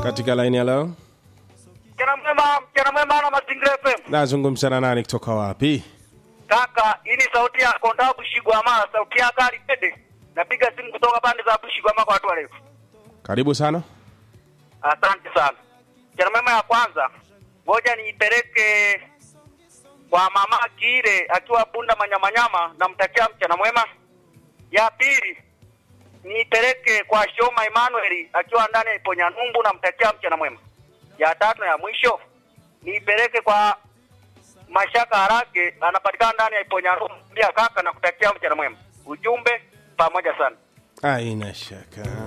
katika laini ya leo Mchana mwema, mchana mwema na Mazingira FM. nazungumza na nani kutoka wapi Kaka, hii ni sauti ya Konda Bushigwama, sauti ya Kali Pede. Napiga simu kutoka pande za Bushigwama kwa watu warefu. karibu sana Asante sana. Mchana mwema ya kwanza, ngoja niipeleke kwa mama Kire akiwa Bunda Manyamanyama, namtakia mchana mwema. Ya pili niipeleke kwa Shoma Emmanuel akiwa ndani ya Iponya Numbu, namtakia mchana mwema. Ya tatu na ya mwisho niipeleke kwa Mashaka Harake, anapatikana ndani ya Iponya Numbu. Pia kaka, nakutakia mchana mwema. Ujumbe pamoja sana. aina shaka